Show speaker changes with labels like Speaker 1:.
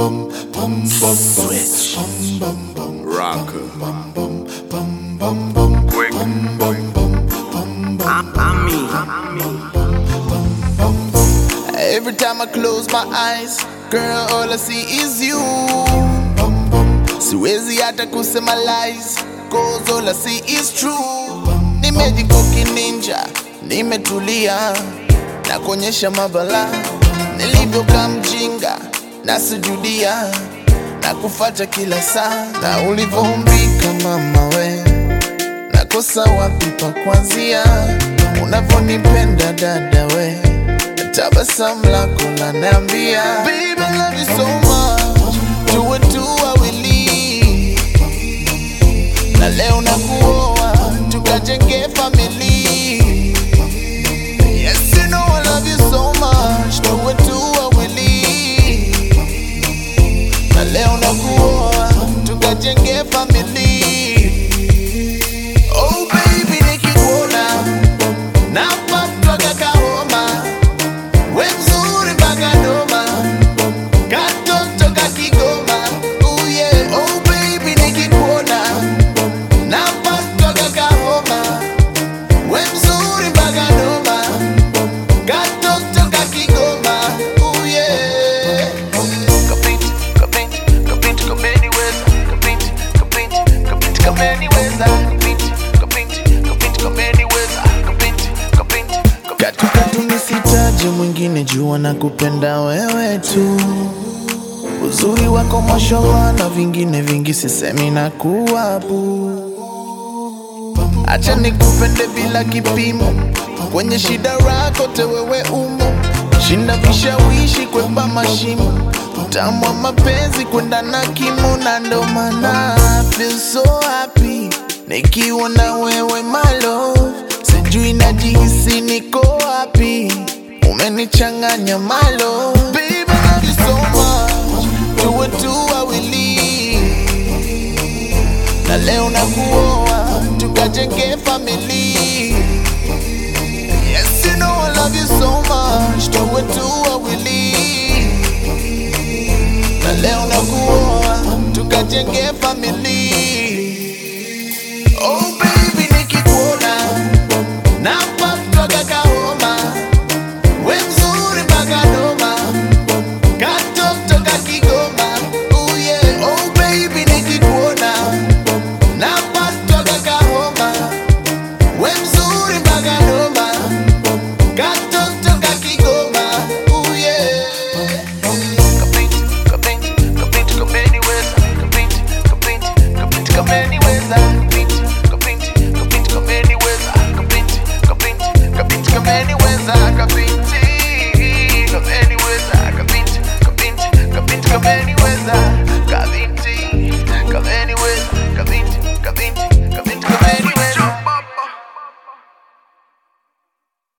Speaker 1: bum bum bum
Speaker 2: Switch.
Speaker 1: bum bum bum
Speaker 2: Rocker.
Speaker 1: bum bum bum bum bum
Speaker 2: Quick.
Speaker 1: bum bum bum bum
Speaker 3: Every time I close my eyes, girl, all I see is you. Siwezi hata kusema lies, cause all I see is true. Nimejikoki ninja, nimetulia na kuonyesha mabala nilivyokaa mjinga na sujudia na kufata kila saa na ulivyoumbika mama we nakosa wapi pa kuanzia unavyonipenda dada we tabasamu lako laniambia Babe, I love you so much tuwe tu wawili na leo nakuoa tukajenge famili Yes, you know I love you so much tuwe tu wawili na leo nakuoa tukajenge famili Oh baby nikikuona napatwaga kahoma we mzuri mpaka Doma katoto ka Kigoma oh yeah oh baby nikikuona napatwaga kahoma we mzuri mpaka Doma katoto ka Kigoma oh yeah kapinti kapinti kapinti kameniweza kapinti kapinti kapinti kameniweza kapinti kapinti kapinti kameniweza kapinti kapinti katukatu nisitaje mwingine jua na kupenda wewe tu uzuri wako mashallah na vingine vingi sisemi na kuwabu acha nikupende bila kipimo kwenye shida rako tewewe umo shinda vishawishi kwepa mashimo utamu wa mapenzi kwenda na kimo na ndo maana I feel so happy nikiwa na wewe my love sijui najihisi niko wapi umenichanganya my love Babe, I love you so much tuwe tu wawili na leo nakuoa tukajenge famili Yes, you know I love you so much tuwe tu wawili na leo nakuoa tukajenge famili